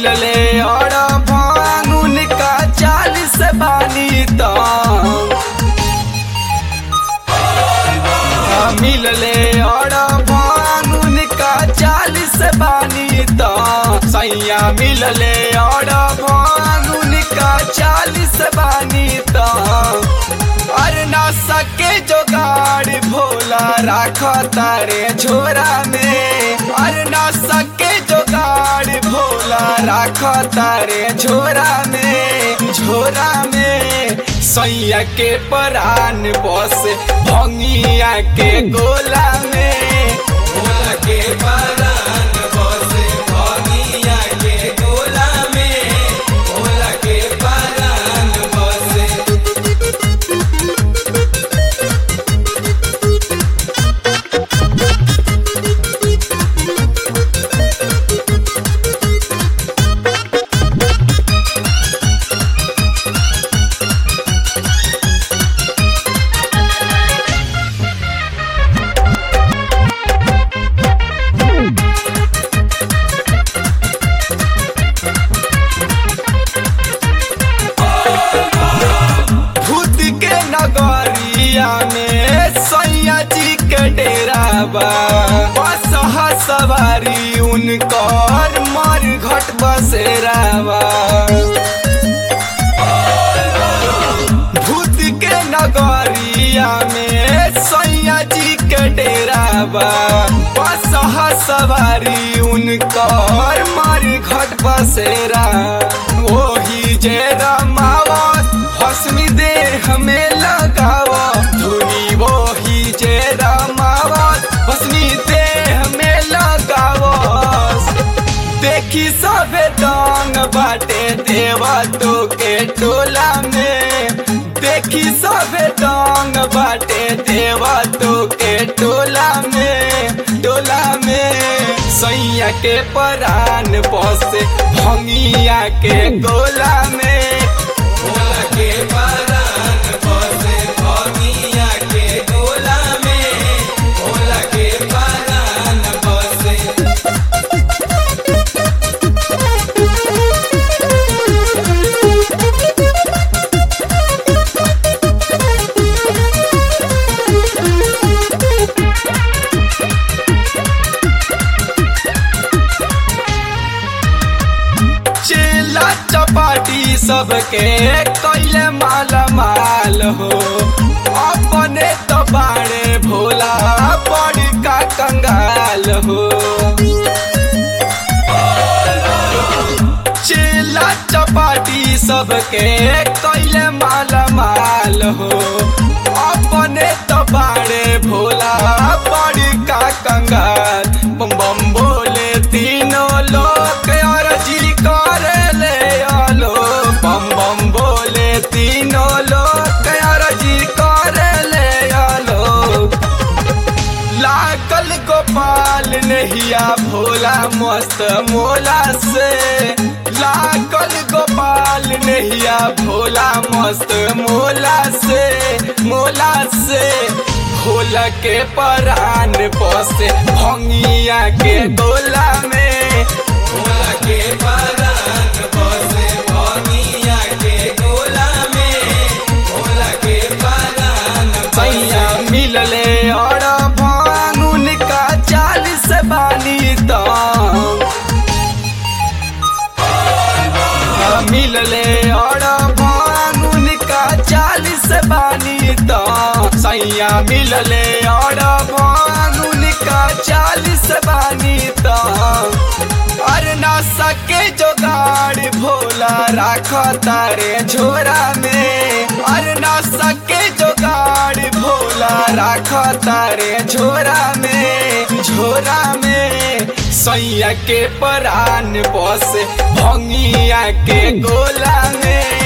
मिलले और भांगुन का चालीस बानी तो मिलले और भांगुन का चालीस बानी तो सैया मिलले और भांगुन का चालीस बानी तो अरे ना सके जोगाड़ भोला राख तारे झोरा में अरे ना सके जोगाड़ भोला राख तारे झोरा में झोरा में सैया के परान बस भंगिया के गोला में भोला के परान बस भंगिया के गोला में भोला के परान बस भूत के नगरिया में सैया जी के डेरा बा बस हा सवारी उनकर मर घट बसेरा बा भूत के नगरिया में सैया जी के डेरा बा बस हा सवारी उनकर मर घट बसेरा वही जे रमावत हसमी देह में लगावा धुनी वही जे रमावत हसमी देह में लगावस देखी सबे दांग बाटे देवा तो के टोला में देखी सबे दांग बाटे देवा तो के टोला में टोला में सैया के परान बसे भंगिया के गोला में भोला के परान बसे भंगिया के गोला में भोला के परान बसे चेला चपाटी सबके कैले माल माल हो अपने तो बाड़े भोला बड़ी का कंगाल हो चेला चपाटी सबके कैले माल माल हो अपने तो बाड़े भोला बड़ी का कंगाल बम बम बोले तीनों लोग और जी करे ले आलो बम बम बोले तीनों लोग और जी करे ले आलो लागल गोपाल नहिया भोला मस्त मोला से लागल गोपाल नहिया भोला मस्त मोला से मोला से भोला के परान बसे भंगिया के गोला में भोला के परान बसे भंगिया के गोला में भोला के परान सैया मिलले और भांगुन का चालीस बानी तो मिलले और भांगुन का चालीस बानी तो सैया मिलले और भांगुन का चालीस बानी तो अरे ना सके जोगाड़ भोला राख तारे झोरा में अरे ना सके जोगाड़ भोला राख तारे झोरा में झोरा में सैया के परान बस भंगिया के गोला में